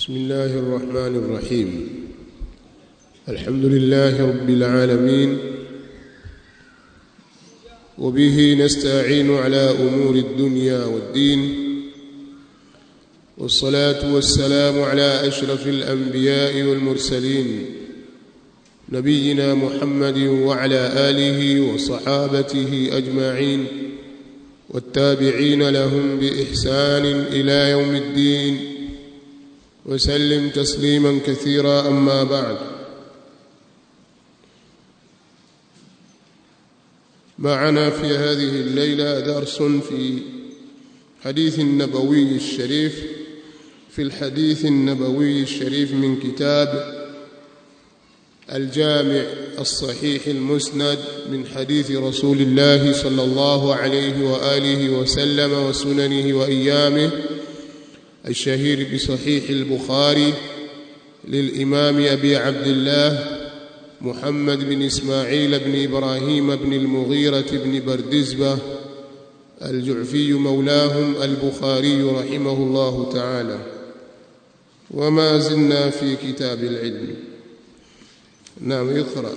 بسم الله الرحمن الرحيم الحمد لله رب العالمين وبه نستعين على امور الدنيا والدين والصلاه والسلام على اشرف الانبياء والمرسلين نبينا محمد وعلى اله وصحابته اجمعين والتابعين لهم باحسان الى يوم الدين وسلم تسليما كثيرا اما بعد معنا في هذه الليله درس في حديث النبوي الشريف في الحديث النبوي الشريف من كتاب الجامع الصحيح المسند من حديث رسول الله صلى الله عليه واله وسلم وسننه وايامه الشهير بصحيح البخاري للامام ابي عبد الله محمد بن اسماعيل بن ابراهيم بن المغيره بن بردزبه الجعفي مولاهم البخاري رحمه الله تعالى وما زلنا في كتاب العلم نعم يقرا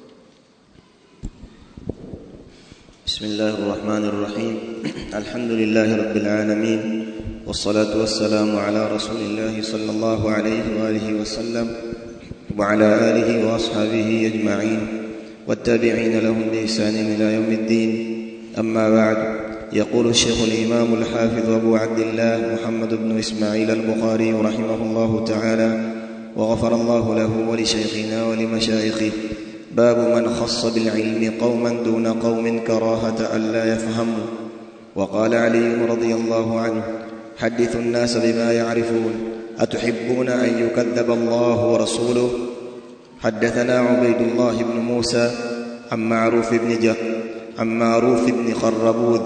بسم الله الرحمن الرحيم الحمد لله رب العالمين والصلاة والسلام على رسول الله صلى الله عليه وآله وسلم وعلى آله وأصحابه أجمعين والتابعين لهم بإحسان إلى يوم الدين أما بعد يقول الشيخ الإمام الحافظ أبو عبد الله محمد بن إسماعيل البخاري رحمه الله تعالى وغفر الله له ولشيخنا ولمشايخه باب من خص بالعلم قوما دون قوم كراهة ألا يفهموا وقال علي رضي الله عنه حدثوا الناس بما يعرفون أتحبون أن يكذب الله ورسوله حدثنا عبيد الله بن موسى عن معروف بن جه عن معروف بن خربوذ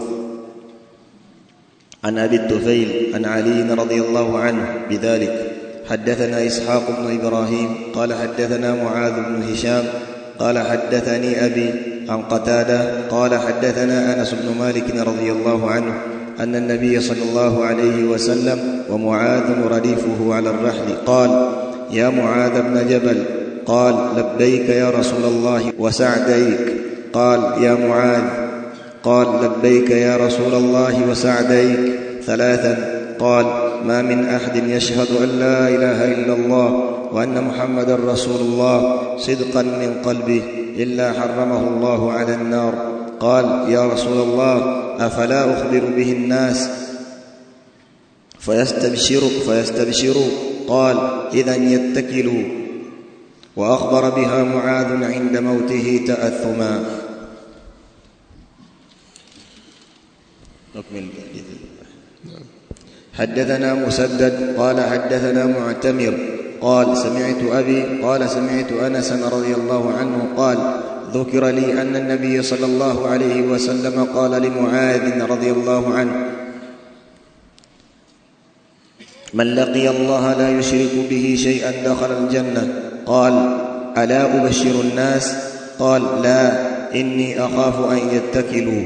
عن أبي الطفيل عن علي رضي الله عنه بذلك حدثنا إسحاق بن إبراهيم قال حدثنا معاذ بن هشام قال حدثني أبي عن قتادة قال حدثنا أنس بن مالك رضي الله عنه أن النبي صلى الله عليه وسلم ومعاذ رديفه على الرحل قال يا معاذ بن جبل قال لبيك يا رسول الله وسعديك قال يا معاذ قال لبيك يا رسول الله وسعديك ثلاثا قال ما من احد يشهد ان لا اله الا الله وان محمدا رسول الله صدقا من قلبه الا حرمه الله على النار قال يا رسول الله افلا اخبر به الناس فيستبشروا فيستبشروا قال اذا يتكلوا واخبر بها معاذ عند موته تاثما نكمل حدثنا مسدد قال حدثنا معتمر قال سمعت ابي قال سمعت انسا رضي الله عنه قال ذكر لي ان النبي صلى الله عليه وسلم قال لمعاذ رضي الله عنه من لقي الله لا يشرك به شيئا دخل الجنه قال الا ابشر الناس قال لا اني اخاف ان يتكلوا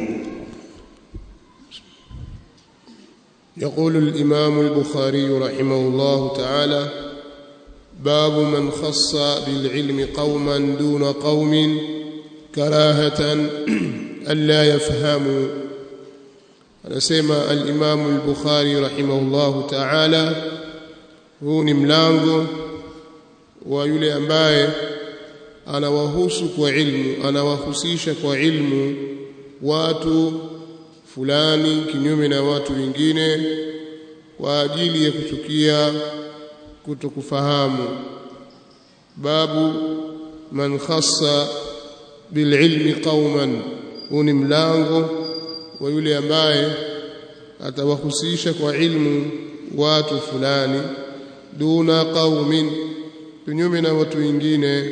يقول الامام البخاري رحمه الله تعالى باب من خص بالعلم قوما دون قوم كراهه الا يفهموا anasema al-Imam al-Bukhari rahimahullahu ta'ala huu ni mlango wa yule ambaye anawahusu kwa ilmu anawahusisha kwa ilmu watu fulani kinyume na watu wengine kwa ajili ya kuchukia kutokufahamu babu man khassa bililmi qauman huu ni mlango wa yule ambaye atawahusisha kwa ilmu watu fulani duna qaumin kinyume na watu wengine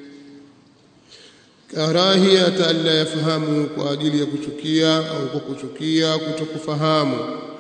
karahiyata alla yafahamu kwa ajili ya kuchukia au kwa kuchukia kutokufahamu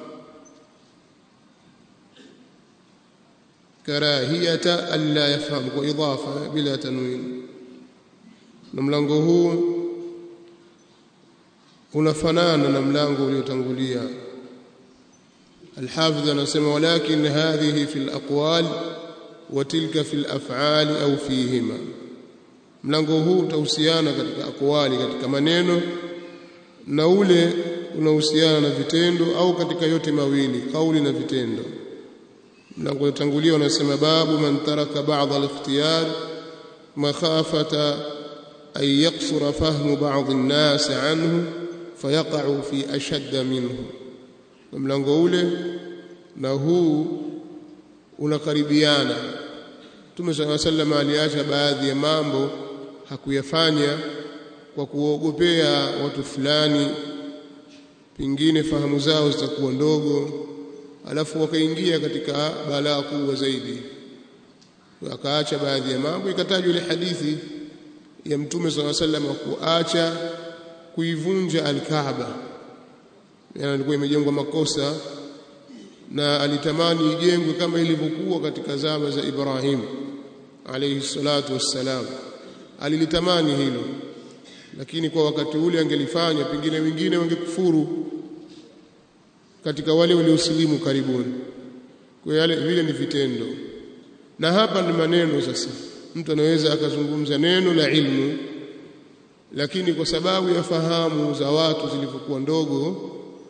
karahiyata alla yafahamu kwa idafa bila tanwin na mlango huu unafanana na mlango uliotangulia الحافظ anasema walakin hadhihi fi al-aqwal wa tilka fi al-af'al au fihima mlango huu utahusiana katika akwali katika maneno na ule unahusiana na vitendo au katika yote mawili kauli na vitendo mlango utangulia unasema babu man taraka ba'd al-ikhtiyar makhafata an yaqsura fahmu ba'd an-nas anhu fayaqa'u fi ashadda minhu mlango ule na huu unakaribiana Mtume صلى الله عليه وسلم aliacha baadhi ya mambo hakuyafanya kwa kuogopea watu fulani pingine fahamu zao zitakuwa ndogo alafu wakaingia katika balaa kubwa zaidi akaacha baadhi ya mambo ikatajwa ile hadithi ya mtume صلى الله عليه وسلم kuacha kuivunja al-Kaaba yani ilikuwa imejengwa makosa na alitamani ijengwe kama ilivyokuwa katika zama za Ibrahim alayhi salatu wassalam alilitamani hilo lakini kwa wakati ule angelifanya pengine wengine wangekufuru katika wale waliosilimu karibuni kwa yale vile ni vitendo na hapa ni maneno sasa mtu anaweza akazungumza neno la ilmu lakini kwa sababu ya fahamu za watu zilivyokuwa ndogo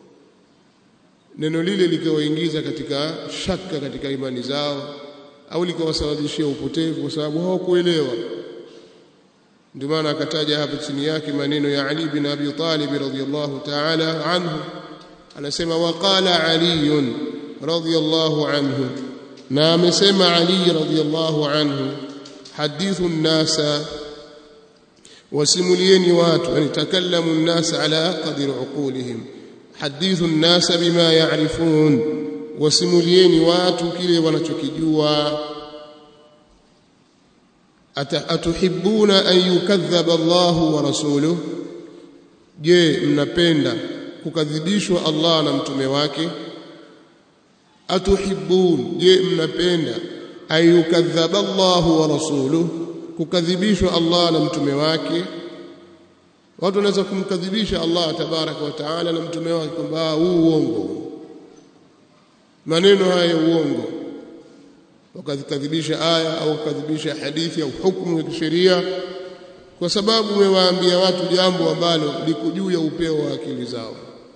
neno lile likawaingiza katika shaka katika imani zao au likawasababishia upotevu kwa sababu hawakuelewa ndio maana akataja hapa chini yake maneno ya Ali bin Abi Talib radhiyallahu ta'ala anhu anasema waqala Ali radhiyallahu anhu na amesema Ali radhiyallahu anhu hadithu an-nasa wasimulieni watu yani takallamu an-nas ala qadri uqulihim hadithu an-nas bima ya'rifun wasimulieni watu kile wanachokijua atuhibbuna an yukadhaba Allah wa rasuluhu je mnapenda kukadhibishwa Allah na mtume wake atuhibbun je mnapenda an yukadhaba Allah wa rasuluhu kukadhibishwa Allah na mtume wake watu wanaweza kumkadhibisha Allah tabaraka wa taala na mtume wake kwamba huu uongo maneno haya uongo wakadhibisha aya au wakadhibisha hadithi au hukumu ya kisheria kwa sababu umewaambia watu jambo ambalo liko juu ya upeo wa akili zao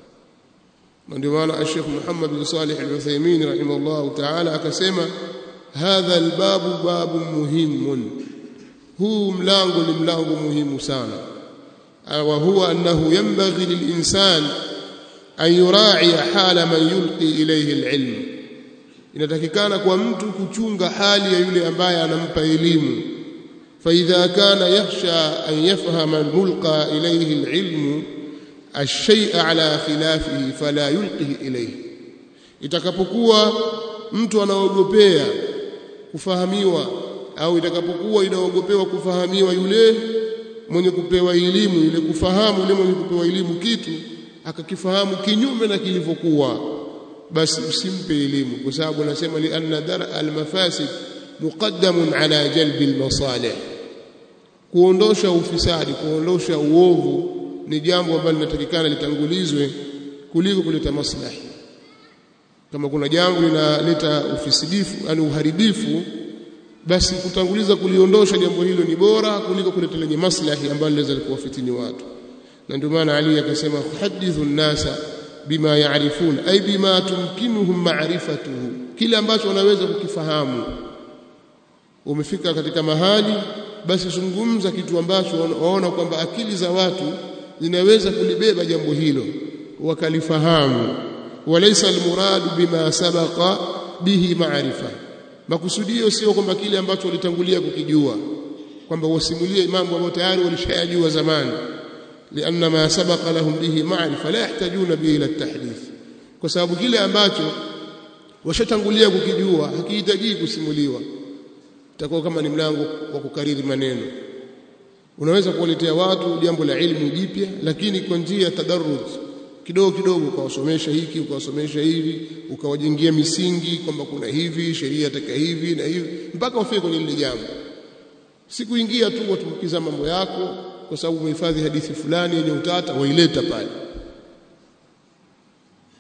ndio maana Sheikh Muhammad bin Salih Al-Uthaymeen rahimahullah ta'ala akasema hadha albabu babu muhimun huu mlango ni mlango muhimu sana wa huwa annahu yanbaghi lilinsan an yura'i hala man yulqi ilayhi alilm inatakikana kwa mtu kuchunga hali ya yule ambaye anampa elimu فإذا كان يخشى أن يفهم الملقى إليه العلم الشيء على خلافه فلا يلقه إليه itakapokuwa mtu anaogopea kufahamiwa au itakapokuwa inaogopewa kufahamiwa yule mwenye kupewa elimu yule kufahamu yule mwenye kupewa elimu kitu akakifahamu kinyume na kilivyokuwa basi usimpe elimu kwa sababu anasema li anna dar al mafasid muqaddamun ala jalbi al masalih kuondosha ufisadi kuondosha uovu ni jambo ambalo linatakikana litangulizwe kuliko kuleta maslahi kama kuna jambo linaleta ufisidifu yani uharibifu basi kutanguliza kuliondosha jambo hilo ni bora kuliko kuleta lenye maslahi ambalo linaweza kuwafitini watu na ndio maana Ali akasema hadithu nasa bima yaarifun ay bima tumkinuhum ma'rifatuhu kile ambacho wanaweza kukifahamu umefika katika mahali basi zungumza kitu ambacho waona kwamba akili za watu zinaweza kulibeba jambo hilo wakalifahamu walaysa almuradu bima sabaqa bihi ma'rifa makusudio sio kwamba kile ambacho walitangulia kukijua kwamba wasimulie mambo ambayo tayari walishayajua zamani لأن ما سبق لهم به معرفة لا يحتاجون به إلى التحديث kwa sababu kile ambacho washatangulia kukijua hakihitaji kusimuliwa itakuwa kama ni mlango wa kukariri maneno unaweza kuwaletea watu jambo la ilmu jipya lakini kwa njia ya tadarruj kidogo kidogo ukawasomesha hiki ukawasomesha hivi ukawajengia misingi kwamba kuna hivi sheria taka hivi na hivi mpaka wafike kwenye lile jambo sikuingia tu watukiza mambo yako kwa sababu umehifadhi hadithi fulani yenye utata waileta pale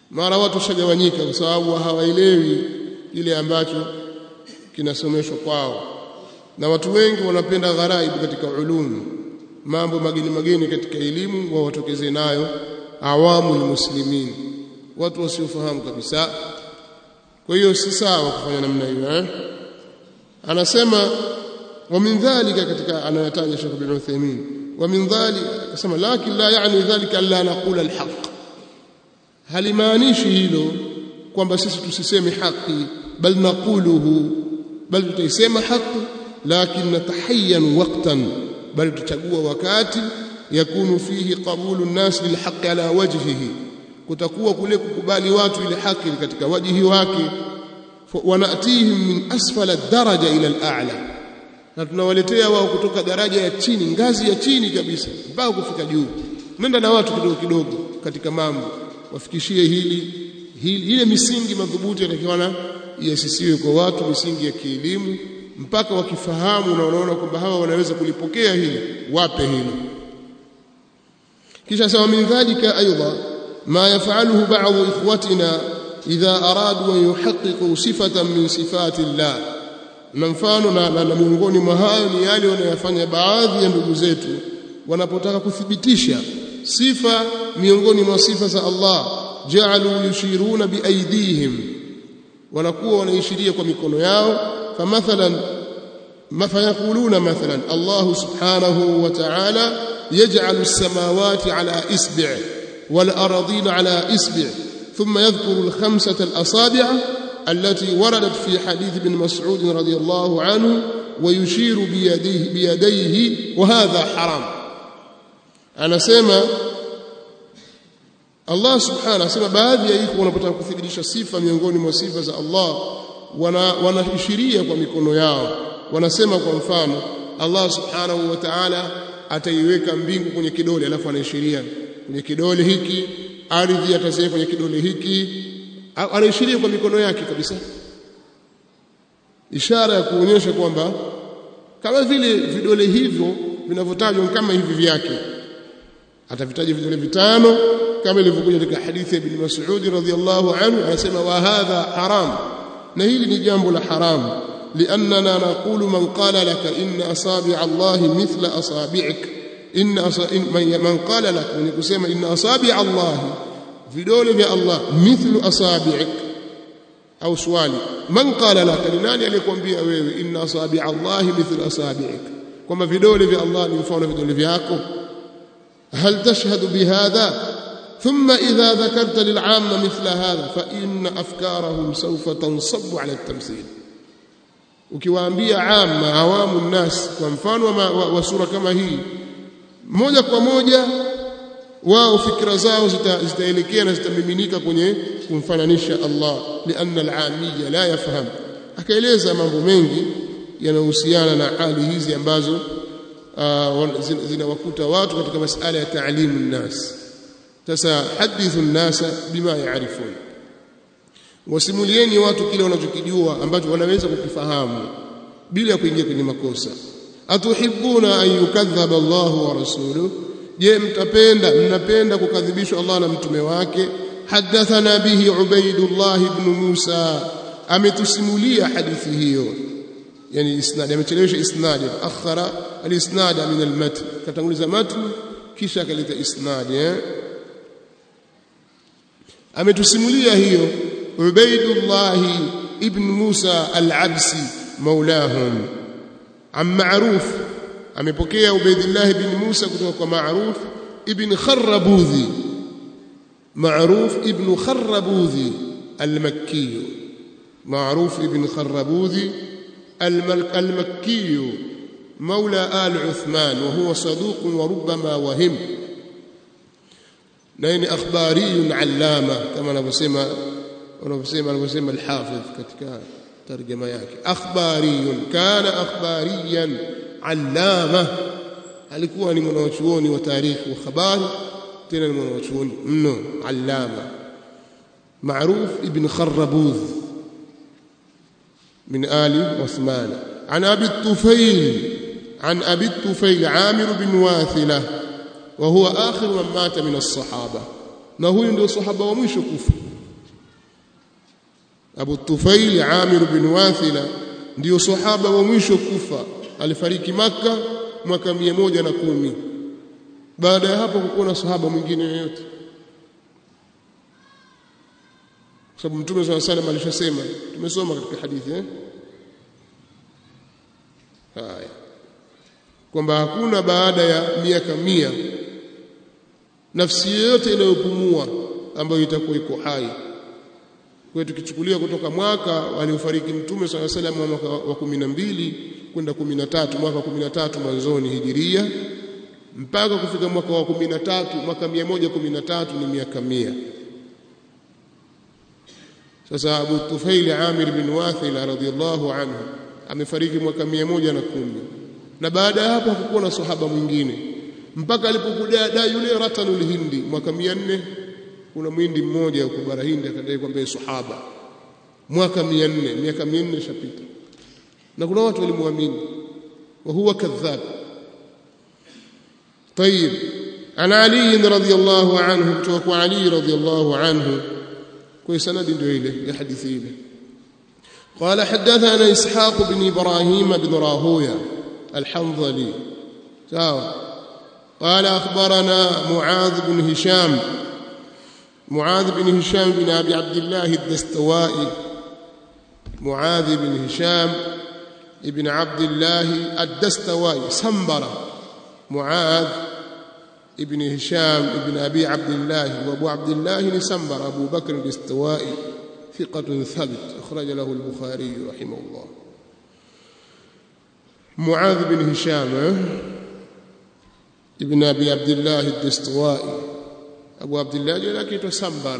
mara watu shagawanyika kwa sababu hawaelewi kile ambacho kinasomeshwa kwao na watu wengi wanapenda gharaibu katika ulumu mambo mageni mageni katika elimu wao watokeze nayo awamu muslimin watu wasiofahamu kabisa kwa hiyo si sawa kufanya namna hiyo eh anasema wa min dhalika katika anayataja Sheikh bin Uthaymeen wa min dhalika akasema lakin la yani dhalika la naqula alhaq halimaanishi hilo kwamba sisi tusiseme haki bal naquluhu bal tutaisema haki lakin natahayyan waqtan bal tutachagua wakati yakunu fihi qabulu an-nas lilhaq ala wajhihi kutakuwa kule kukubali watu ile haki katika wajihi wake wanatihim min asfala daraja ila al-a'la na tunawaletea wao kutoka daraja ya chini ngazi ya chini kabisa mpaka kufika juu nenda na watu kidogo kidogo katika mambo wafikishie hili hili ile misingi madhubuti yatakiwa iasisiwe kwa watu misingi ya kielimu mpaka wakifahamu na wanaona kwamba hawa wanaweza kulipokea hili wape hili kisha sawa min dhalika aidha ma yafaluhu ba'd ikhwatina idha aradu an yuhaqqiqu sifatan min sifati Allah na mfano na, na, na miongoni mwa hayo ni yale wanayofanya baadhi ya ndugu zetu wanapotaka kuthibitisha sifa miongoni mwa sifa za Allah ja'alu yushiruna biaidihim wanakuwa wanaishiria kwa mikono yao famathalan فيقولون مثلا الله سبحانه وتعالى يجعل السماوات على إسبع والأراضين على إسبع ثم يذكر الخمسة الأصابع التي وردت في حديث ابن مسعود رضي الله عنه ويشير بيديه, بيديه وهذا حرام أنا سيما Allah subhanahu asema baadhi ya iko wanapotaka kuthibitisha sifa miongoni mwa sifa za Allah wana wanaishiria kwa mikono yao wanasema kwa mfano Allah subhanahu wa ta'ala ataiweka mbingu kwenye kidole alafu anaishiria kwenye kidole hiki ardhi ataziweka kwenye kidole hiki anaishiria kwa mikono yake kabisa ishara ya kuonyesha kwamba kama vile vidole hivyo vinavyotajwa kama hivi vyake atavitaja vidole vitano kama ilivyokuja katika hadithi ya Ibn Mas'ud radhiyallahu anhu anasema wa hadha haram na hili ni jambo la haramu لأننا نقول من قال لك إن أصابع الله مثل أصابعك إن أص... من قال لك ونكسم إن أصابع الله في دولة يا الله مثل أصابعك أو سؤالي من قال لك لناني عليكم بي أويوي إن أصابع الله مثل أصابعك كما في دولة يا الله نفعل في دولة ياكم هل تشهد بهذا ثم إذا ذكرت للعامة مثل هذا فإن أفكارهم سوف تنصب على التمثيل ukiwaambia amma awamu nnas kwa mfano wa, wa, wa sura kama hii moja kwa moja wao fikra zao zitaelekea na zitamiminika kwenye kumfananisha Allah lianna al-amiyya la yafham akaeleza mambo mengi yanayohusiana na hali hizi ambazo uh, zinawakuta watu katika masala ya taalimu nnas sasa hadithu nnasa bima yaarifun wasimulieni watu kile wanachokijua ambacho wanaweza kukifahamu bila ya kuingia kwenye makosa atuhibbuna an yukadhaba Allah wa rasuluhu je mtapenda mnapenda kukadhibishwa Allah na mtume wake hadathana bihi ubaidullah ibn Musa ametusimulia hadithi hiyo yani isnad amechelewesha isnad akhara al-isnad min al-matn katanguliza matn kisha akaleta isnad eh ametusimulia hiyo ubaidullah ibn Musa al-Absi maulahum am ma'ruf amepokea ubaidullah ibn Musa kutoka kwa ma'ruf ibn Kharrabudhi معروف ابن خربوذي المكي معروف ابن خربوذي المكي مولى آل عثمان وهو صدوق وربما وهم نين أخباري علامة كما نبسم ونبسم نبسم الحافظ كتك ترجمة yake أخباري كان أخباريا علامة alikuwa ni mwanachuoni wa tarikhi wa habari tena ni mwanachuoni mno allama معروف ابن خربوذ من آل عثمان عن أبي الطفيل عن أبي الطفيل عامر بن واثلة وهو آخر من مات من الصحابة na huyu ndio sahaba wa mwisho kufa Abu Tufail Amir bin Wathila ndio sahaba wa mwisho kufa alifariki maka mwaka mia moja na kumi baada ya hapo kukuwa na sahaba mwingine yoyote kwa sababu mtume swalla salam alishasema tumesoma katika hadithi eh haya kwamba hakuna baada ya miaka mia nafsi yoyote inayopumua ambayo itakuwa iko hai kwa tukichukulia kutoka mwaka aliofariki mtume swalla salam mwaka wa 12 kwenda 13 mwaka wa 13 mwanzoni hijiria mpaka kufika mwaka wa 13 mwaka 113 ni miaka mia sasa Abu Tufail Amir bin Wathila radhiyallahu anhu amefariki mwaka 110 na baada ya hapo hakukuwa na sahaba mwingine mpaka alipokuja da yule Ratanul Hindi mwaka 400 kuna mwindi mmoja huko bara Hindi akadai kwamba yeye sahaba mwaka 400 miaka 400 ishapita na kuna watu walimwamini wa huwa kadhab طيب عن علي رضي الله عنه kutoka علي رضي الله عنه كوي سند ndio ile ya hadithi ile قال حدثنا اسحاق بن ابراهيم بن راهويه الحنظلي ساوى قال اخبرنا معاذ بن هشام معاذ بن هشام بن ابي عبد الله الدستوائي معاذ بن هشام ابن عبد الله الدستوائي سنبره معاذ ابن هشام ابن أبي عبد الله وأبو عبد الله نسمبر أبو بكر الاستوائي ثقة ثبت أخرج له البخاري رحمه الله معاذ بن هشام ابن أبي عبد الله الدستوائي أبو عبد الله لكن تسمبر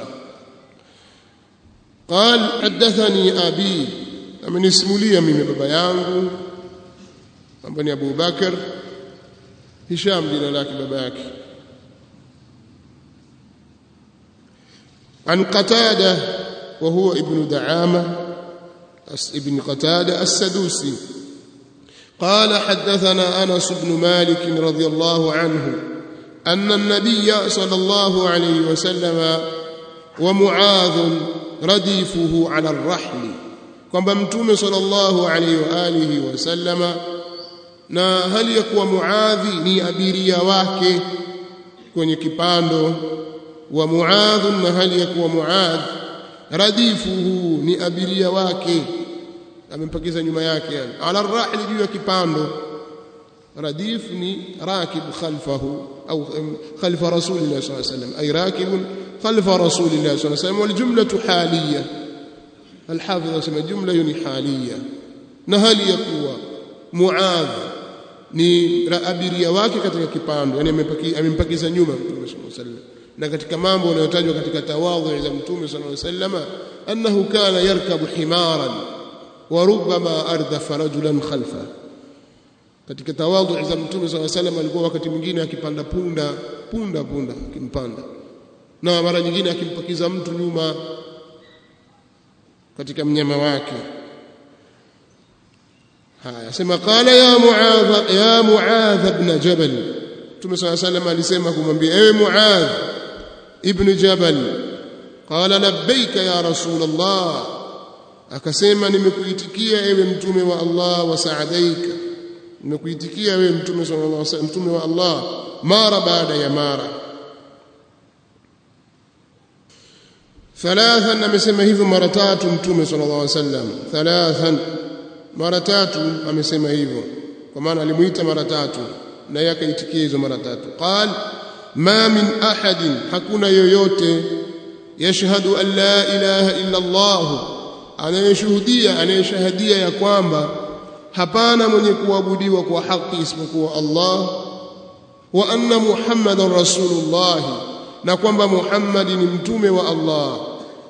قال حدثني أبي من اسم لي من بابا يانغو أبني أبو بكر هشام jina lake baba yake عن قتادة وهو ابن دعامة ابن قتادة السدوسي قال حدثنا أنس بن مالك رضي الله عنه أن النبي صلى الله عليه وسلم ومعاذ رديفه على الرحل kwamba mtume sallallahu alayhi wa alihi wasallama na hali ya kuwa muadhi ni abiria wake kwenye kipando wa muadh na hali ya kuwa muadh radifuhu ni abiria wake amempakiza nyuma yake yani ala rahli juu ya kipando radif ni rakib khalfahu au khalfa rasulillah sallallahu alayhi wasallam ay rakib khalfa rasulillah sallallahu alayhi wasallam wal jumlatu haliyah الحافظ اسمه جمله يعني حاليه na hali ya kuwa muadh ni abiria wake katika kipando yani amempakiza nyuma mtume sallallahu alaihi wasallam na katika mambo yanayotajwa katika tawadhu za mtume sallallahu alaihi wasallam annahu kana yarkabu himaran wa rubbama ardafa rajulan khalfa katika tawadhu za mtume sallallahu alaihi wasallam alikuwa wakati mwingine akipanda punda punda punda akimpanda na mara nyingine akimpakiza mtu nyuma katika mnyama wake haya sema qala ya muadh ya muadh ibn jabal Mtume صلى الله عليه وسلم alisema kumwambia ewe muadh ibn jabal qala labbaika ya rasul allah akasema nimekuitikia ewe mtume wa allah wa saadaika nimekuitikia ewe mtume sallallahu alaihi wasallam mtume wa allah mara baada ya mara thalathan amesema hivyo mara tatu mtume sallallahu alaihi wasallam thalathan mara tatu amesema hivyo kwa maana alimuita mara tatu na yeye akaitikia hizo mara tatu qal ma min ahadin hakuna yoyote yashhadu an la ilaha illa Allah anayeshuhudia anayeshahadia ya kwamba hapana mwenye kuabudiwa kwa haki isipokuwa Allah wa anna muhammadan rasulullah na kwamba Muhammad ni mtume wa Allah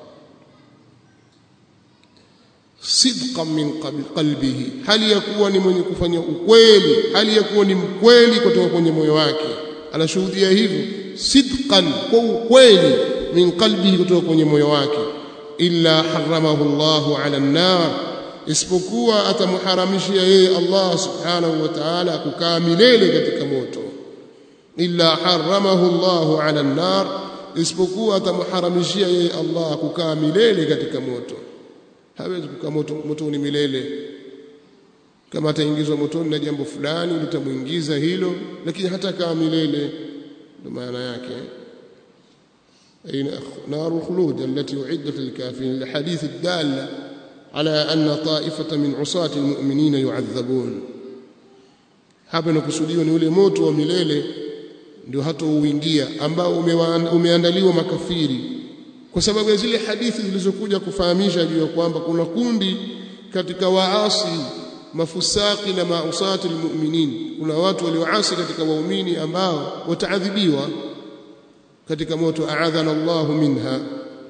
sidqan min qalbihi hali ya kuwa ni mwenye kufanya ukweli hali ya kuwa ni mkweli kutoka kwenye moyo wake anashuhudia hivyo sidqan kwa ukweli min qalbihi kutoka kwenye moyo wake illa haramahu Allahu ala an-nar isipokuwa atamharamishia yeye Allah subhanahu wa ta'ala kukaa milele katika moto illa haramahu Allahu ala an-nar isipokuwa atamharamishia yeye Allah kukaa milele katika moto hawezi kukaa moto motoni milele kama ataingizwa motoni na jambo fulani litamuingiza hilo lakini hata kama milele ndio maana yake أين نار الخلود التي أعدت للكافرين الحديث الدال على أن طائفة من عصاة المؤمنين يعذبون hapa inakusudiwa ni ule moto wa milele ndio hata uingia ambao umeandaliwa makafiri kwa sababu ya zile hadithi zilizokuja kufahamisha juu ya kwamba kuna kundi katika waasi mafusaki na mausati almu'minin kuna watu walioasi katika waumini ambao wataadhibiwa katika moto aadhana Allahu minha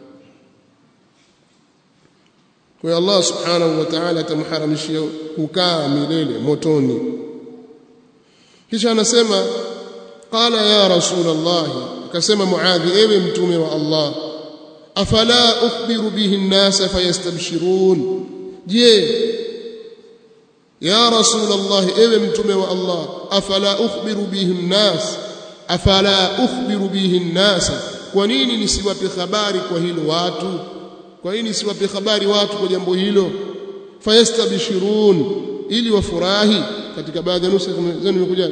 kwa Allah subhanahu wa ta'ala atamharamishia kukaa milele motoni kisha anasema qala ya rasul Allah akasema muadhi ewe mtume wa Allah afala ukhbiru bihi an-nas fayastabshirun je ya rasul Allah ewe mtume wa Allah afala ukhbiru bihi an-nas afala ukhbiru bihi an-nas kwa nini nisiwape habari kwa hilo watu kwa nini nisiwape habari watu kwa jambo hilo fayastabshirun ili wafurahi katika baadhi ya nusa zenu imekuja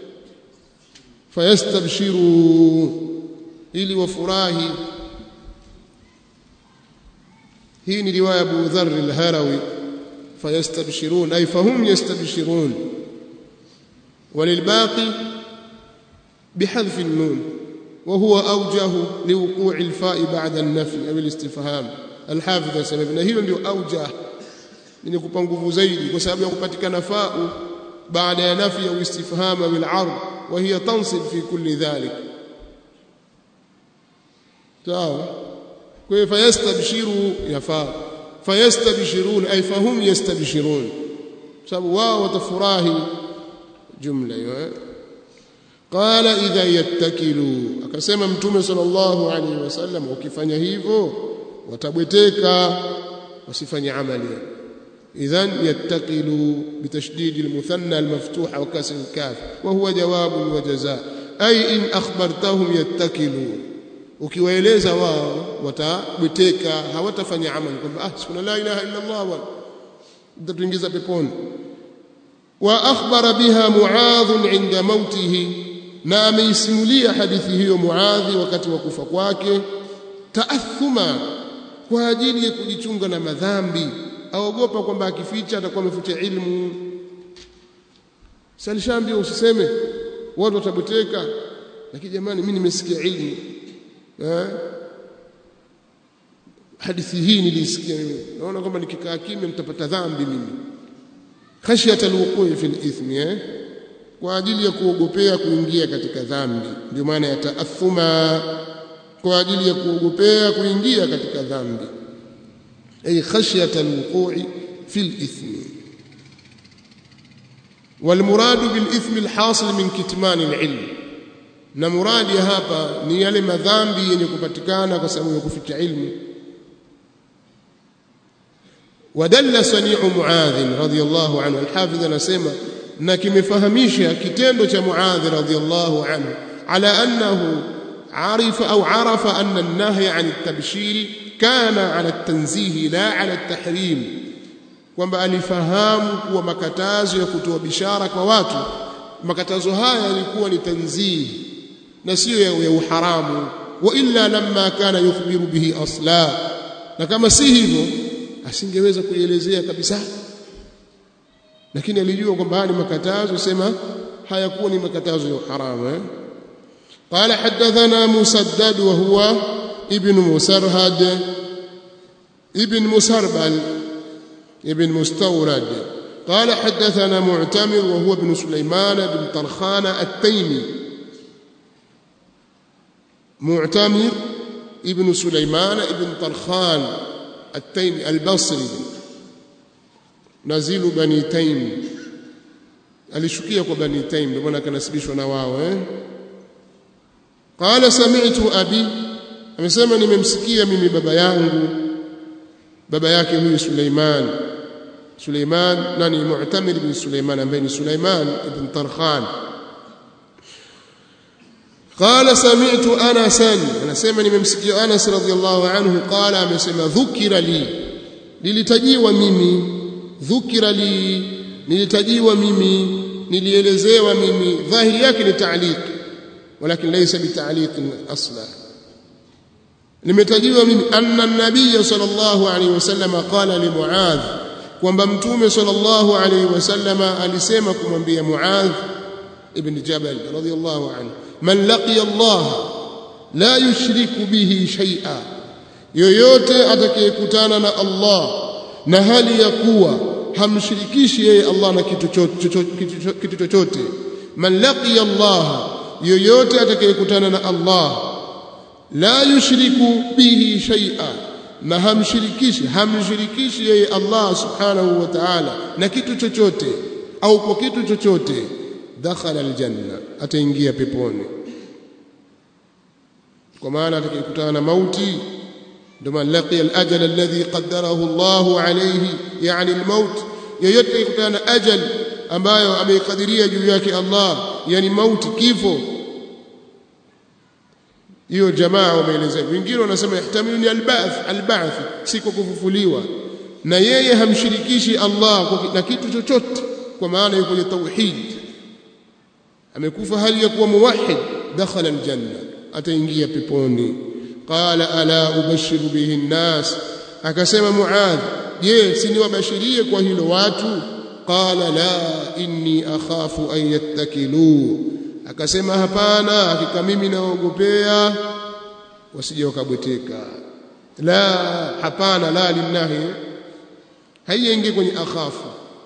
fayastabshiru ili wafurahi hii ni riwaya Abu Dharr al-Harawi fayastabshirun ay fahum yastabshirun وللباقي بحذف النون وهو أوجه لوقوع الفاء بعد النفي أو الاستفهام الحافظ سببنا hilo ndio أوجه ni kupa nguvu zaidi kwa sababu ya kupatikana fa'u baada ya nafi au istifham au al-'ard wa hiya tansib fi kulli dhalik sawa kwa hiyo fayastabshiru yafa fayastabshirun ay fahum yastabshirun sababu wao watafurahi jumla hiyo qala idha yattakilu akasema mtume sallallahu alaihi wasallam ukifanya hivyo watabweteka wasifanye amali إذن يتقلوا بتشديد المثنى المفتوح وكسر الكاف وهو جواب وجزاء أي إن أخبرتهم يتكلوا ukiwaeleza wao watabweteka hawatafanya amali kwamba ah sikuna la ilaha illa Allah wa mtatuingiza peponi wa akhbara biha muadh inda mautihi na ameisimulia hadithi hiyo muadhi wakati wa kufa kwake taathuma kwa ajili ya kujichunga na madhambi aogopa kwamba akificha atakuwa amefuta ilmu salishaambia usiseme watu watabuteka lakini jamani mimi nimesikia ilmu eh hadithi hii nilisikia mimi naona kwamba nikikaa kimya nitapata dhambi mimi khashyata alwuqu' fi alithmi eh kwa ajili ya kuogopea kuingia katika dhambi ndio maana ya taathuma kwa ajili ya kuogopea kuingia katika dhambi أي خشية الوقوع في الإثم والمراد بالإثم الحاصل من كتمان العلم na muradi hapa ni yale madhambi yenye kupatikana kwa sababu ya kuficha ilmu wadalla sani'u muadh radhiyallahu anhu alhafidh anasema na kimefahamisha kitendo cha muadh radhiyallahu anhu ala annahu arifa au arafa anna an-nahy 'an at-tabshir kana ala tanzihi la ala tahrim kwamba alifahamu kuwa makatazo ya kutoa bishara kwa watu makatazo haya yalikuwa ni tanzihi na sio ya uharamu wa illa lamma kana yukhbiru bihi asla na kama si hivyo asingeweza kuielezea kabisa lakini alijua kwamba haya ni makatazo sema hayakuwa ni makatazo ya uharamu eh قال حدثنا مسدد وهو ابن مسرهد ابن مسربل ابن مستورد قال حدثنا معتمر وهو ابن سليمان بن طرخان التيمي معتمر ابن سليمان ابن طرخان التيمي البصري نزيل بني تيم alishukia kwa bani taim ndio maana akanasibishwa na wao eh qala sami'tu abi amesema nimemsikia mimi baba yangu baba yake huyu Suleiman Suleiman nani Mu'tamir bin Suleiman ambaye ni Suleiman ibn Tarkhan قال سمعت انسا anasema nimemsikia Anas radhiyallahu anhu qala amesema dhukira li nilitajiwa mimi dhukira li nilitajiwa mimi nilielezewa mimi dhahiri yake ni ta'liq walakin laysa bita'liq asla nimetajiwa mimi anna an-nabiy sallallahu alayhi wasallam qala li muadh kwamba mtume sallallahu alayhi wasallam alisema kumwambia muadh ibn jabal radiyallahu anhu man laqiya allah la yushriku bihi shay'a yoyote atakayekutana na Allah na hali ya kuwa hamshirikishi yeye Allah na kitu kitu chochote man laqiya Allah yoyote atakayekutana na Allah la yushriku bihi shay'a na hamshirikishi hamshirikishi yeye Allah subhanahu wa ta'ala na kitu chochote au kwa kitu chochote dakhala aljanna ataingia peponi kwa maana atakayekutana na mauti ndio maana laqiya al-ajal alladhi qaddarahu Allah alayhi yani al-maut yoyote atakayekutana na ajal ambayo ameikadiria juu yake Allah yani mauti kifo hiyo jamaa wameelezea wengine wanasema yahtamilu ni al-ba'th al-ba'th si kwa kufufuliwa na yeye hamshirikishi Allah na kitu chochote kwa maana yuko kwenye tauhid amekufa hali ya kuwa muwahhid dakhala al-janna ataingia peponi qala ala ubashiru bihi nnas akasema muadh je si niwabashirie kwa hilo watu qala la inni akhafu an yattakilu akasema hapana hakika mimi naogopea wasije wakabweteka la hapana la linahi haiingie kwenye akhafu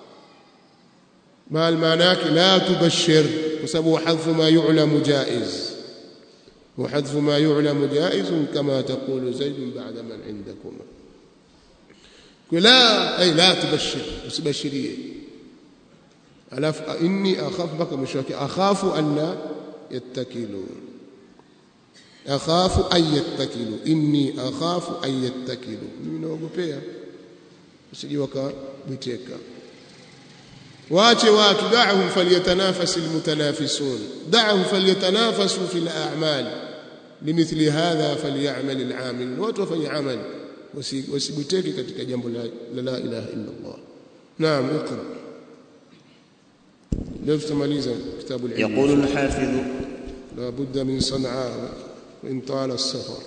maana yake la tubashir kwa sababu hadhu ma yu'lamu jaiz وحذف ما يعلم جائز كما تقول زيد بعد من عندكما لا أي لا تبشر وسبشريه ألف إني أخاف بك مشاك أخاف أن لا يتكلوا أخاف أن يتكلوا إني أخاف أن يتكلوا من أوغوبيا usije wakabiteka waache watu da'hum falyatanafas almutanafisun da'hum falyatanafasu fil a'mal limithli hadha falyamal al'amil watu wafanye amal wasibuteke katika jambo la la ilaha illa Allah naam اقرا leo tutamaliza kitabu al-ilm يقول الحافظ لا بد من صنعاء وان طال السفر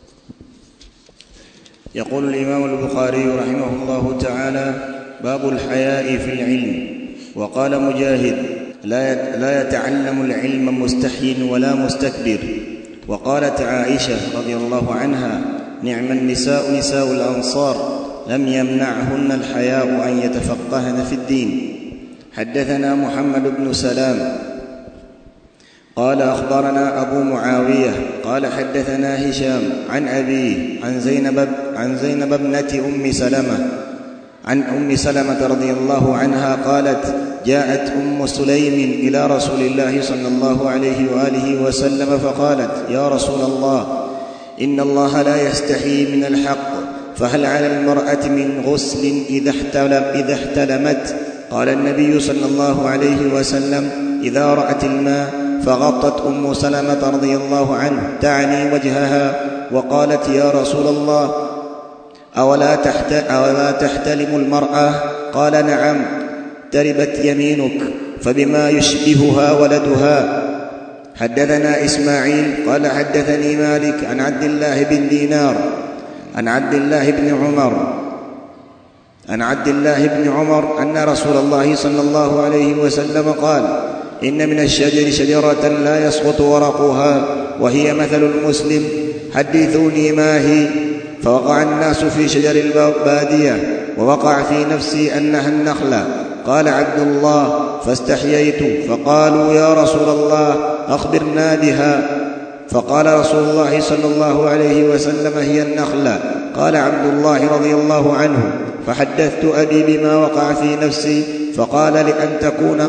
يقول الإمام البخاري رحمه الله تعالى باب الحياء في العلم وقال مجاهد لا لا يتعلم العلم مستحي ولا مستكبر وقالت عائشة رضي الله عنها نعم النساء نساء الأنصار لم يمنعهن الحياء أن يتفقهن في الدين حدثنا محمد بن سلام قال أخبرنا أبو معاوية قال حدثنا هشام عن أبيه عن زينب عن زينب ابنة أم سلمة عن أم سلمة رضي الله عنها قالت جاءت أم سليم إلى رسول الله صلى الله عليه وآله وسلم فقالت يا رسول الله إن الله لا يستحي من الحق فهل على المرأة من غسل إذا احتلم إذا احتلمت قال النبي صلى الله عليه وسلم إذا رأت الماء فغطت ام سلمه رضي الله عنه تعني وجهها وقالت يا رسول الله اولا تحت اولا تحتلم المراه قال نعم تربت يمينك فبما يشبهها ولدها حدثنا اسماعيل قال حدثني مالك عن عبد الله بن دينار عن عبد الله بن عمر عن عبد الله بن عمر ان رسول الله صلى الله عليه وسلم قال إن من الشجر شجرة لا يسقط ورقها وهي مثل المسلم حدثوني ما هي فوقع الناس في شجر البادية ووقع في نفسي أنها النخلة قال عبد الله فاستحييت فقالوا يا رسول الله أخبرنا بها فقال رسول الله صلى الله عليه وسلم هي النخلة قال عبد الله رضي الله عنه فحدثت أبي بما وقع في نفسي فقال لأن تكون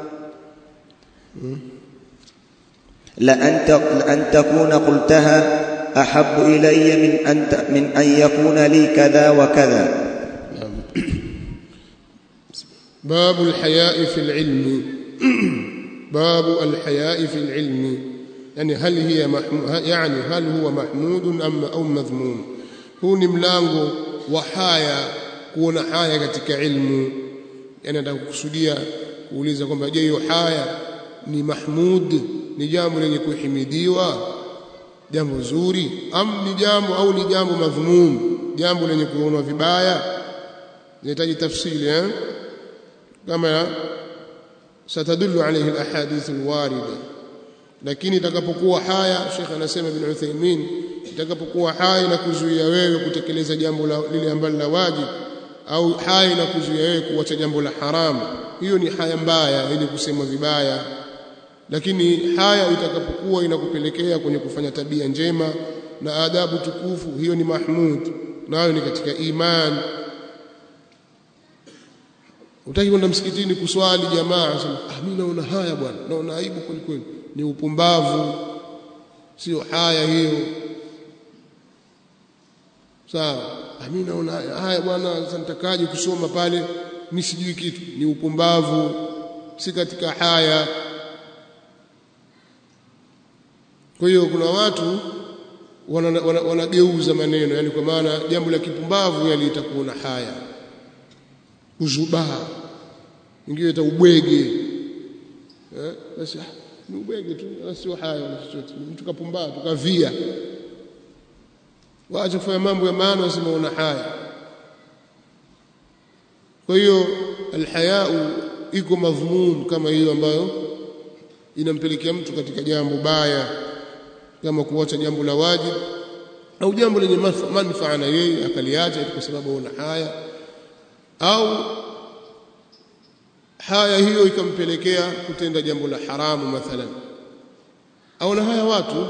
لأن لأن تكون قلتها أحب إلي من أن من أن يكون لي كذا وكذا باب الحياء في العلم باب الحياء في العلم يعني هل هي محمود يعني هل هو محمود أم أو مذموم huu ni mlango wa haya kuona haya katika ilmu yani nataka kukusudia kuuliza kwamba je hiyo haya ni mahmud ni jambo lenye kuhimidiwa jambo zuri am ni jambo au ni jambo madhmum jambo lenye kuonwa vibaya inahitaji tafsiri eh kama satadullu alayhi alahadith alwarida lakini itakapokuwa haya Sheikh anasema Ibn Uthaymeen itakapokuwa haya na kuzuia wewe kutekeleza jambo lile ambalo la wajibu au haya na kuzuia wewe kuacha jambo la haramu hiyo ni haya mbaya ili kusema vibaya lakini haya itakapokuwa inakupelekea kwenye kufanya tabia njema na adabu tukufu hiyo ni mahmud nayo ni katika iman utaki kwenda msikitini kuswali jamaa sema ah mimi naona haya bwana naona aibu kweli kweli ni upumbavu sio haya hiyo sawa ah mimi naona haya bwana sasa nitakaje kusoma pale mimi sijui kitu ni upumbavu si katika haya kwa hiyo kuna watu wanageuza wana, wana maneno yani kwa maana jambo la kipumbavu yali itakuona haya uzubaa ingine ita ubwege eh basi ni ubwege tu sio haya wala chochote mtu kapumbaa tukavia waache kufanya mambo ya maana wasimaona haya kwa hiyo alhayau iko madhmum kama hiyo ambayo inampelekea mtu katika jambo baya kama kuacha jambo la wajibu au jambo lenye manufaa na yeye akaliacha kwa sababu ana haya au haya hiyo ikampelekea kutenda jambo la haramu mathalan au na haya watu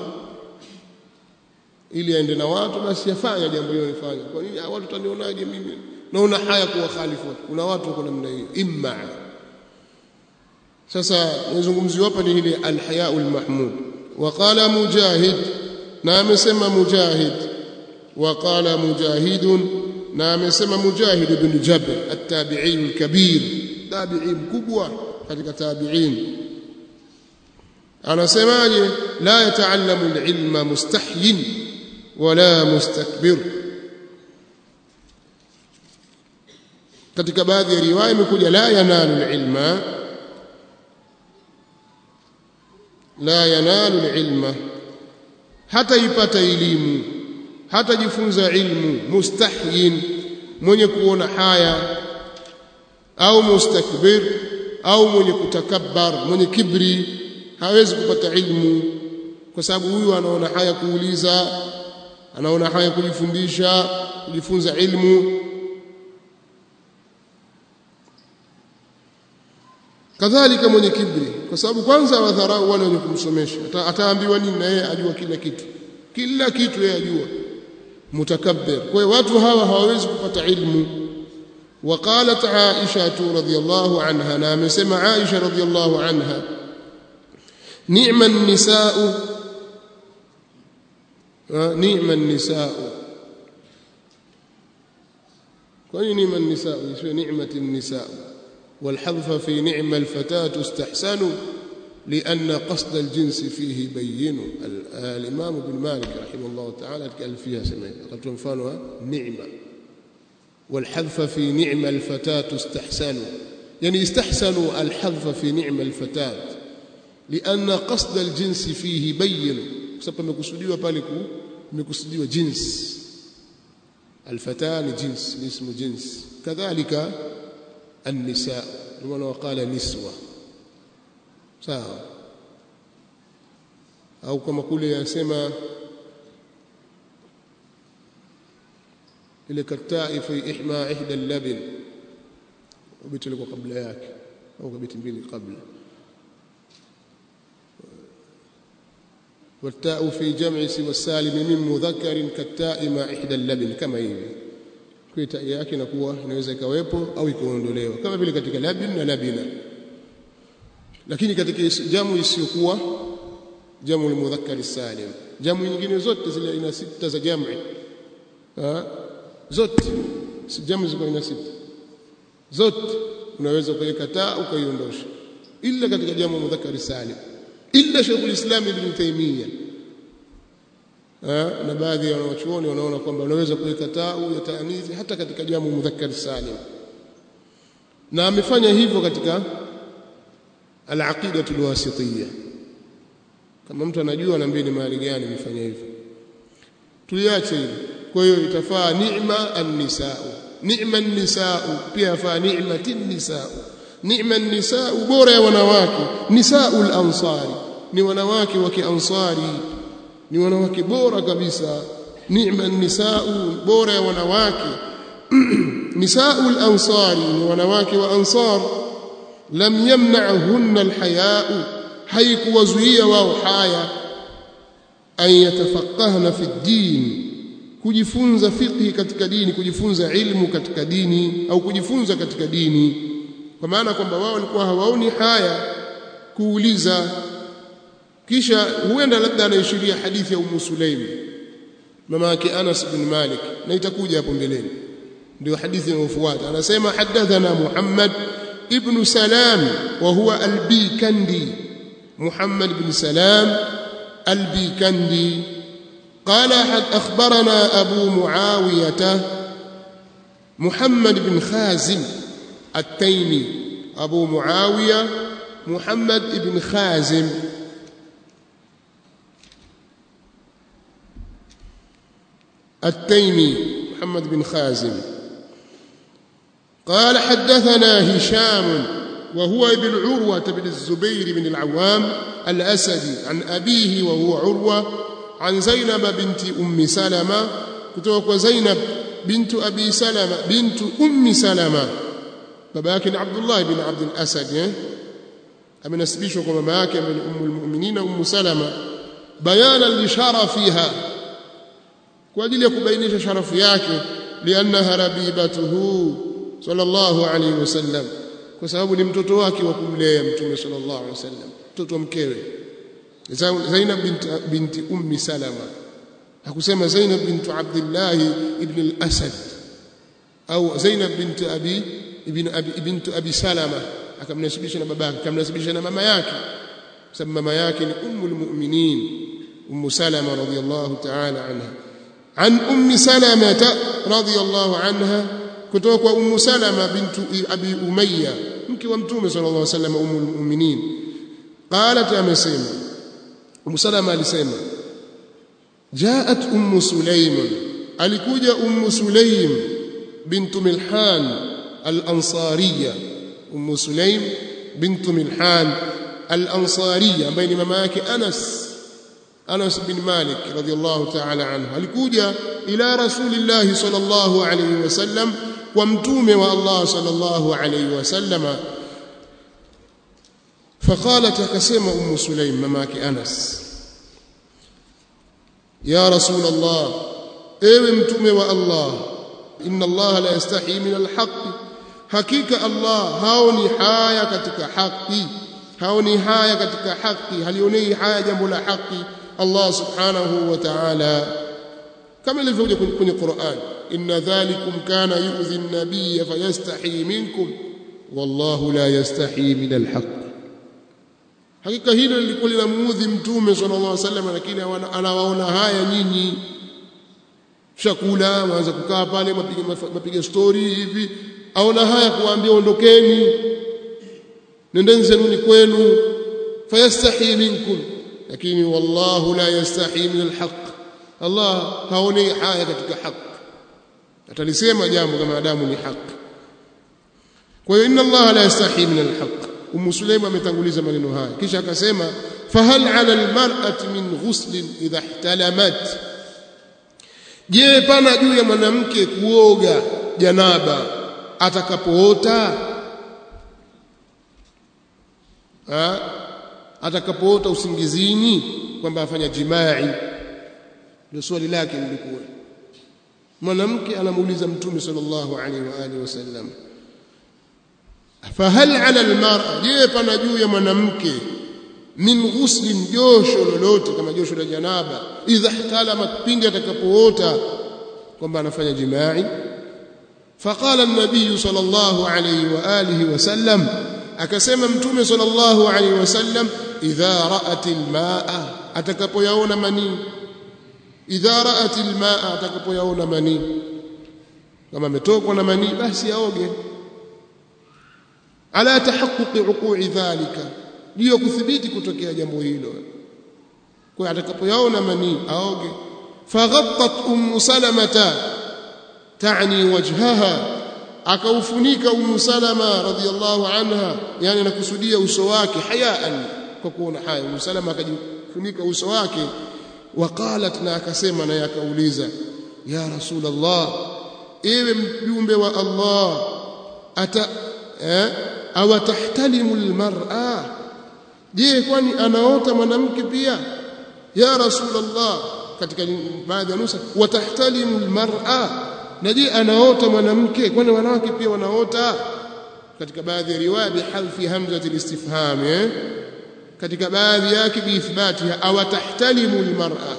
ili aende na watu basi yafanya jambo hilo nifanye kwa nini watu tanionaje mimi naona haya kuwa khalifu kuna watu wako namna hiyo imma sasa nazungumziwa hapa ni ile alhayau almahmud وقال مجاهد نعم سمى مجاهد وقال مجاهد نعم سمى مجاهد بن جبر التابعي الكبير تابعي مكبوة katika tabi'in anasemaje la yataallamu alilma mustahyin wala mustakbir katika baadhi ya riwaya imekuja la yanalu alilma la yanalu alilma hata ipata elimu hata jifunza ilmu mustahyin mwenye kuona haya au mustakbir au mwenye kutakabbar mwenye kibri hawezi kupata ilmu kwa sababu huyu anaona haya kuuliza anaona haya kujifundisha kujifunza ilmu kadhalika mwenye kibri kwa sababu kwanza wadharau wale wenye kumsomesha ataambiwa nini na yeye ajua kila kitu kila kitu yeye ajua mutakabbir kwa hiyo watu hawa hawawezi kupata ilmu وقالت عائشة رضي الله عنها نعم سمع عائشة رضي الله عنها نعم النساء نعم النساء كوني نعم النساء نعمة النساء والحذف في نعم الفتاة استحسن لأن قصد الجنس فيه بين الإمام ابن مالك رحمه الله تعالى قال فيها سمعت قد تنفانها نعمة والحذف في نعم الفتاة استحسنوا يعني استحسنوا الحذف في نعم الفتاة لأن قصد الجنس فيه بين سبب مكسوديوا pale مكسوديوا جنس الفتاة لجنس اسم جنس كذلك النساء لما وقال نسوة sawa au kama kule yasema ile katai fi ihma ihda al-labn ubiti liko kabla yake au kabiti mbili kabla والتاء في جمع سوى السالم من مذكر كالتاء مع إحدى اللبن كما hivi kwa taa yake inakuwa inaweza ikawepo au ikaondolewa kama vile katika labin na labina lakini katika jamu isiyokuwa jamu al-mudhakkar salim jamu nyingine zote zile ina sita za jamu zote jamu ziko ina sita zote unaweza kuweka taa ukaiondosha illa katika jamu mudhakkar salim illa Sheikh al-Islam Ibn Taymiyyah na baadhi ya wanachuoni wanaona kwamba unaweza kuweka tau ya taanithi hata katika jamu mudhakkar salim na amefanya hivyo katika al-aqida al-wasitiyya kama mtu anajua naambie ni mahali gani amefanya hivyo tuliache hilo kwa hiyo itafaa ni'ma an-nisaa ni'ma an-nisaa pia yafaa ni'matin nisaa ni'ma an-nisaa bora ya wanawake nisaul ansari ni wanawake wa kiansari ni wanawake bora kabisa ni'ma an-nisaa bora ya wanawake nisaul ansari ni wanawake wa ansar lam yamna'hunna al-haya'u haikuwazuia wao haya an yatafaqahna fi din kujifunza fiqhi katika dini kujifunza ilmu katika dini au kujifunza katika dini kwa maana kwamba wao walikuwa hawaoni haya kuuliza kisha huenda labda anaishiria hadithi ya Ummu Sulaim mama yake Anas bin Malik na itakuja hapo mbeleni ndio hadithi inayofuata anasema hadathana Muhammad ibn Salam wa huwa al-Bikandi محمد بن سلام البيكندي قال أحد أخبرنا أبو معاوية محمد بن خازم التيمي أبو معاوية محمد بن خازم التيمي محمد بن خازم قال حدثنا هشام وهو ابن عروة بن الزبير بن العوام الأسدي عن أبيه وهو عروة عن زينب بنت أم سلمة كتوك زينب بنت أبي سلمة بنت أم سلمة باباك عبد الله بن عبد الأسد أمن أسبيشك مماك من أم المؤمنين أم سلمة بيانا لشرفها وأجل يكبينيش شرف yake لأنها ربيبته صلى الله عليه وسلم kwa sababu ni mtoto wake wa kumlea mtume sallallahu alaihi wasallam mtoto mkewe Zainab binti, binti ummi Salama hakusema Zainab binti Abdullah ibn al-Asad au Zainab binti Abi ibn Abi ibn Abi Salama akamnasibisha na babake akamnasibisha na mama yake sababu mama yake ni ummul mu'minin ummu Salama radhiyallahu ta'ala anha عن أم سلمة رضي الله عنها kutoka kwa Ummu Salama bintu Abi Umayya mke wa Mtume sallallahu alaihi wasallam ummul mu'minin qalat amesema Ummu Salama alisema jaat Ummu Sulaim alikuja Ummu Sulaim bintu Milhan al-Ansariya Ummu Sulaim bintu Milhan al-Ansariya ambaye ni mama yake Anas Anas bin Malik radhiyallahu ta'ala anhu alikuja ila Rasulillah sallallahu alayhi wasallam kwa mtume wa Allah sallallahu alayhi wasallama فقالت akasema ummu sulaim mamake Anas ya rasul Allah ewe mtume wa Allah inna Allah la yastahi min alhaq hakika Allah haoni haya katika haki haoni haya katika haki halionei haya jambo la haki Allah subhanahu wa ta'ala kama ilivyokuja kwenye Qur'an inna dhalikum kana yu'dhi an-nabiy fayastahi minkum wallahu la yastahi min al-haq hakika hilo lilikuwa linamuudhi mtume sallallahu alaihi wasallam lakini anawaona haya nyinyi chakula mwanza kukaa pale mapiga mapiga story hivi aona haya kuambia ondokeni nendeni zenuni kwenu fayastahi minkum lakini wallahu la yastahi min al-haq Allah haoni haya katika haki atalisema jambo kama adamu ni haki kwa hiyo inna Allah la yastahi min alhaq Ummu Sulaim ametanguliza maneno haya kisha akasema fahal ala almar'ati min ghusl idha ihtalamat je pana juu ya mwanamke kuoga janaba atakapoota ha atakapoota usingizini kwamba afanya jimai ndio swali lake lilikuwa mwanamke anamuuliza mtume sallallahu alaihi wa alihi wasallam fahal ala almar'a je pana juu ya mwanamke min ghuslin josho lolote kama josho la janaba idha ihtalama pindi atakapoota kwamba anafanya jimai faqala an-nabiy sallallahu alayhi wa alihi wasallam akasema mtume sallallahu alayhi wasallam idha ra'at al-ma'a atakapoyaona manii idha ra'at almaa atakapoyaona manii kama ametokwa na manii basi aoge ala tahaqquqi uqu'i dhalika ndio kuthibiti kutokea jambo hilo kwa atakapoyaona manii aoge faghattat ummu salamata ta'ni wajhaha akaufunika ummu salama radhiyallahu anha yani anakusudia uso wake hayaan kwa kuona haya ummu salama akajifunika uso wake waqalat na akasema na yakauliza ya rasulullah ewe mjumbe wa Allah ata eh, aw tahtalimu almar'a je kwani anaota mwanamke pia ya rasulullah katika baadhi ya nusa watahtalimu almar'a na je anaota mwanamke kwani wanawake pia wanaota katika baadhi ya riwaya bihadfi hamzati alistifham eh katika baadhi yake biithbatiha aw tahtalimu almar'a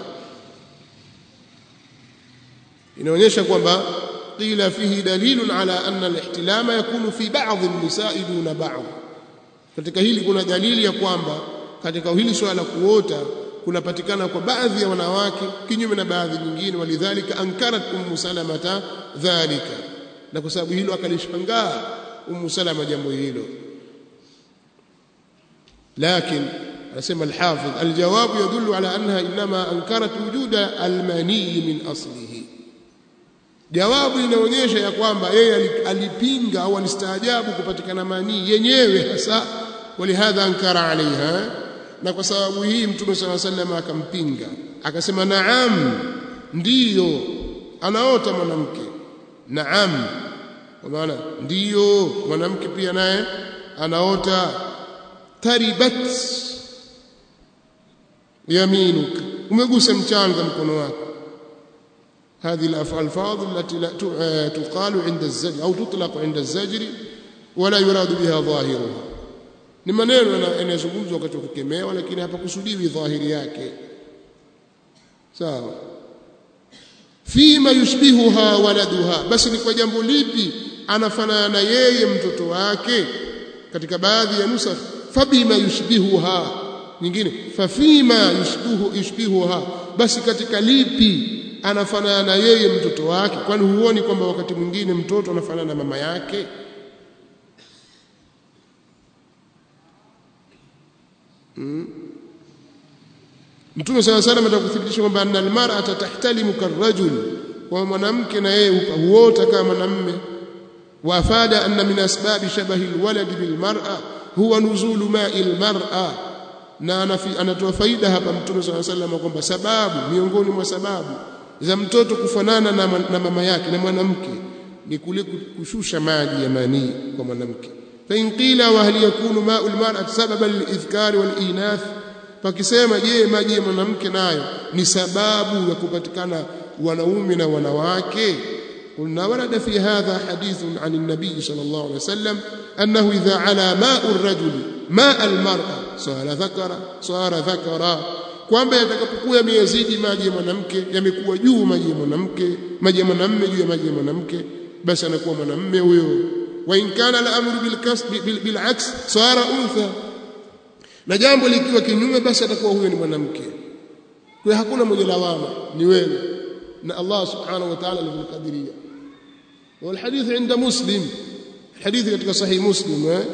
inaonyesha kwamba qila fihi dalilun ala anna alihtilama yakunu fi ba'd an-nisa'i duna ba'd katika hili kuna dalili ya kwamba katika hili swala la kuota kunapatikana kwa baadhi ya wanawake kinyume na baadhi nyingine walidhalika ankarat ummu salamata dhalika na kwa sababu hilo akalishangaa ummu salama jambo hilo لكن anasema الحافظ الجواب يدل على انها انما انكرت وجود المني من اصله jawabu inaonyesha ya kwamba yeye alipinga au alistaajabu kupatikana manii yenyewe hasa walihadha ankara alaiha na kwa sababu hii mtume sala sallam akampinga akasema naam ndiyo anaota mwanamke naam kwa maana ndiyo mwanamke pia naye anaota taribat yaminuka umegusa mchanga mkono wako هذه الألفاظ التي لا تقال عند الزجر أو تطلق عند الزجر ولا يراد بها ظاهرها ni maneno yanayozungumzwa wakati wa kukemewa lakini hapakusudiwi dhahiri yake sawa fima yushbihuha waladuha basi ni kwa jambo lipi anafanana na yeye mtoto wake katika baadhi ya nusakh fabima yushbihuha nyingine fafima yushbihu yushbihuha basi katika lipi anafanana na yeye mtoto wake kwani huoni kwamba wakati mwingine mtoto anafanana na mama yake hmm. Mtume sala salam atakuthibitisha kwamba anna almar'ata tahtalimu karrajul kwa mwanamke na yeye huota kama mwanamume wafada anna min asbabi shabahi alwalad bilmar'a huwa nuzulu ma'i almar'a na anatoa faida hapa Mtume sala salam kwamba sababu miongoni mwa sababu za mtoto kufanana na, na mama yake na mwanamke ni kule kushusha maji ya manii kwa mwanamke fa in qila wa hal yakunu ma'u almar'ati sababan lilidhkari walinath pakisema je maji ya mwanamke nayo ni sababu ya kupatikana wanaume na wanawake قلنا ورد في هذا حديث عن النبي صلى الله عليه وسلم أنه إذا على ماء الرجل ماء المرأة صار ذكر صار ذكرا kwamba yatakapokuwa yamezidi maji ya mwanamke yamekuwa juu maji ya mwanamke maji ya mwanamume juu ya maji ya mwanamke basi anakuwa mwanamume huyo wa in kana al-amru bil kasb bil aks sara untha na jambo likiwa kinyume basi atakuwa huyo ni mwanamke kwa hakuna mwenye lawama ni wewe na Allah subhanahu wa ta'ala alivyokadiria والحديث عند مسلم الحديث katika sahih muslim eh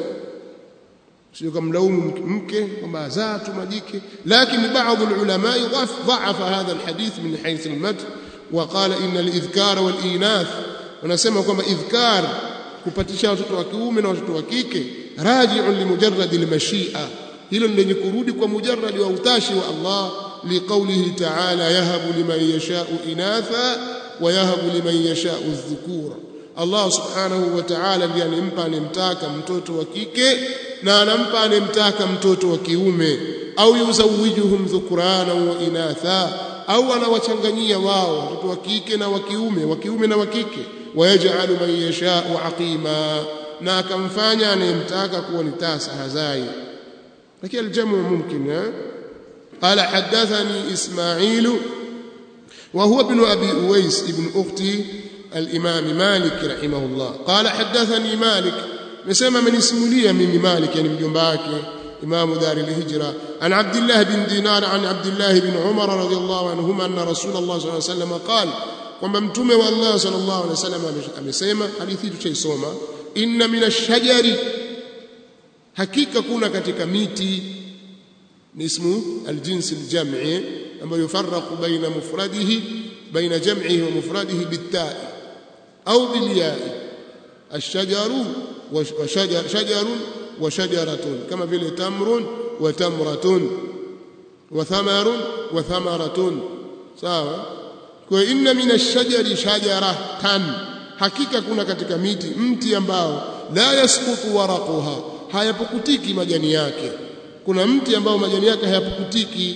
sio kumlaumu mke kwamba azaa tu majike lakini baadhi ulama dhaafa hadha alhadith min hayth almadh وقال ان الاذكار والاناث wanasema kwamba idhkar kupatisha watoto wa kiume na watoto wa kike raji'un limujarrad almashia hilo ni lenye kurudi kwa mujarrad wa utashi wa Allah liqaulihi ta'ala yahabu liman yasha'u inatha wa yahabu liman yasha'u adh-dhukura Allah subhanahu wa ta'ala ndiye anempa anemtaka mtoto wa kike na anampa anemtaka mtoto wa kiume au yuzawijuhum dhukrana wa inatha au anawachanganyia wao watoto wa kike na wa kiume wa kiume na wa kike wayaj'alu man yasha'u aqima na akamfanya anemtaka kuwa ni tasa hazai lakini aljamu mumkin eh قال حدثني إسماعيل وهو ابن أبي أويس ابن أختي الإمام مالك رحمه الله قال حدثني مالك نسمى من اسم لي من مالك يعني مجنباك إمام دار الهجرة عن عبد الله بن دينار عن عبد الله بن عمر رضي الله عنهما أن رسول الله صلى الله عليه وسلم قال kwamba mtume wa Allah sallallahu alaihi wasallam amesema hadithi tuchaisoma inna minashajari hakika kuna katika miti ni ismu aljins aljam'i ambayo yufarraqu baina mufradihi baina jam'ihi wa mufradihi bitta'i au bilya'i الشجر وشجر شجر وشجرة كما في تمر وتمرة وثمر وثمرة sawa kwa inna min ash-shajari shajaratan hakika kuna katika miti mti ambao la yasqutu waraquha hayapukutiki majani yake kuna mti ambao majani yake hayapukutiki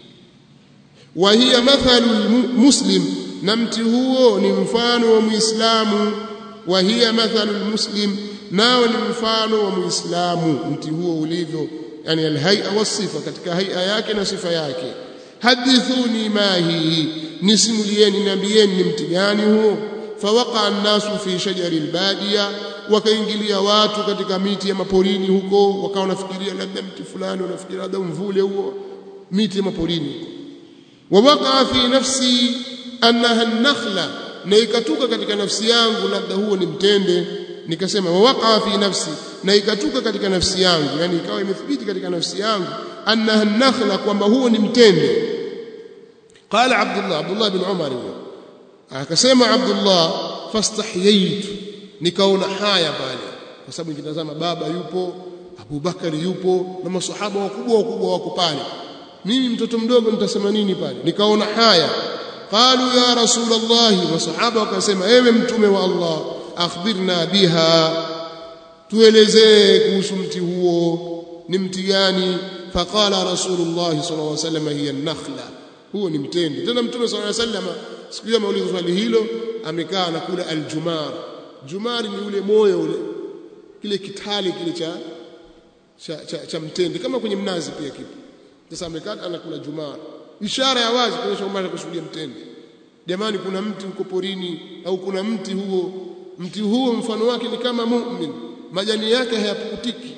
wa hiya mathalu muslim na mti huo ni mfano wa muislamu wa hiya mathalu muslim nao ni mfano wa muislamu mti huo ulivyo yani alhay'a wasifa katika hay'a yake na sifa yake hadithuni ma hii nisimulieni niambieni ni mti gani huo fawaqa an-nasu fi shajari al-badiya wakaingilia watu katika miti ya maporini huko wakawa wanafikiria labda mti fulani wanafikiria labda mvule huo miti ya maporini wawaqa fi nafsi annaha an-nakhla na ikatuka katika nafsi yangu labda huo ni mtende nikasema wawaqa fi nafsi na ikatuka katika nafsi yangu yani ikawa imethibiti katika nafsi yangu annaha an-nakhla kwamba huo ni mtende qala abdullah abdullah bin umar akasema abdullah fastahyaitu nikaona haya pale kwa sababu nikitazama baba yupo abubakari yupo na masahaba wakubwa wakubwa wako pale mimi mtoto mdogo nitasema nini pale nikaona haya qalu ya rasulullah masahaba wakasema ewe mtume wa allah akhbirna biha tuelezee kuhusu mti huo ni mti gani faqala rasulullah sallallahu alaihi wasallam hiya an-nakhla huo ni mtende tena mtume sallallahu alaihi wasallam siku hiyo ameulizwa swali hilo amekaa na kula aljumar jumari ni ule moyo ule kile kitali kile cha cha, cha, cha mtende kama kwenye mnazi pia kipo sasa amekaa anakula jumar ishara ya wazi kuonyesha kwamba anakusudia mtende jamani kuna mti uko porini au kuna mti huo mti huo mfano wake ni kama mu'min majani yake hayapukutiki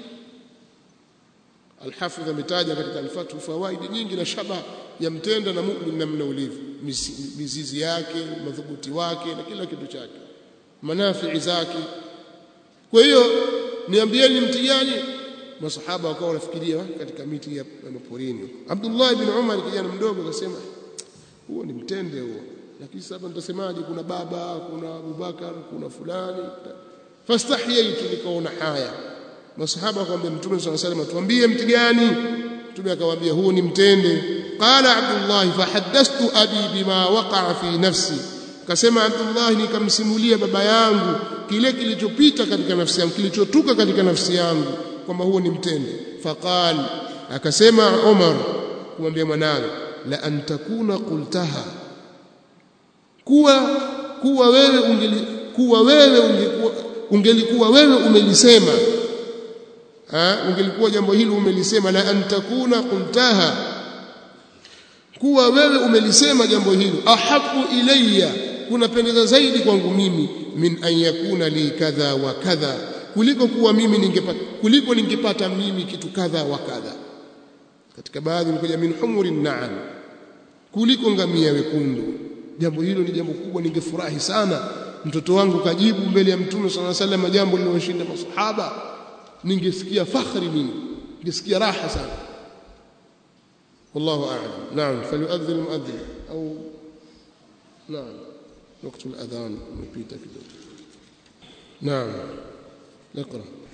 Alhafidh ametaja katika alfatu fawaidi nyingi na shaba ya mtenda na mu'min namna ulivyo mizizi yake madhubuti wake na kila kitu chake manafii zake kwa hiyo niambieni mti gani masahaba wakawa wanafikiria katika miti ya maporini Abdullah ibn Umar kijana mdogo akasema huo ni mtende huo lakini sasa nitasemaje kuna baba kuna Abubakar kuna fulani fastahyaitu nikaona haya masahaba wakamwambia mtume swalla salam tuambie mti gani mtume akamwambia huu ni mtende qala abdullah fahaddathtu abi bima waqa'a fi nafsi kasema abdullah nikamsimulia baba yangu kile kilichopita katika nafsi yangu kilichotuka katika nafsi yangu kwamba huo ni mtende faqal akasema umar kumwambia mwanawe la antakuna qultaha kuwa kuwa wewe ungeli kuwa wewe ungekuwa ungelikuwa wewe umelisema ha ungelikuwa jambo hili umelisema la antakuna qultaha kuwa wewe umelisema jambo hili ahabu ilayya kunapendeza zaidi kwangu mimi min an yakuna li kadha wa kadha kuliko kuwa mimi ningepata kuliko ningepata mimi kitu kadha wa kadha katika baadhi nikuja min humurin na'am kuliko ngamia wekundu jambo hilo ni jambo kubwa ningefurahi sana mtoto wangu kajibu mbele ya mtume sallallahu alaihi wasallam jambo lililoshinda masahaba ningesikia fakhri mimi ningesikia raha sana والله أعلم نعم فليؤذن المؤذن أو نعم وقت الأذان مبيتا كده نعم اقرأ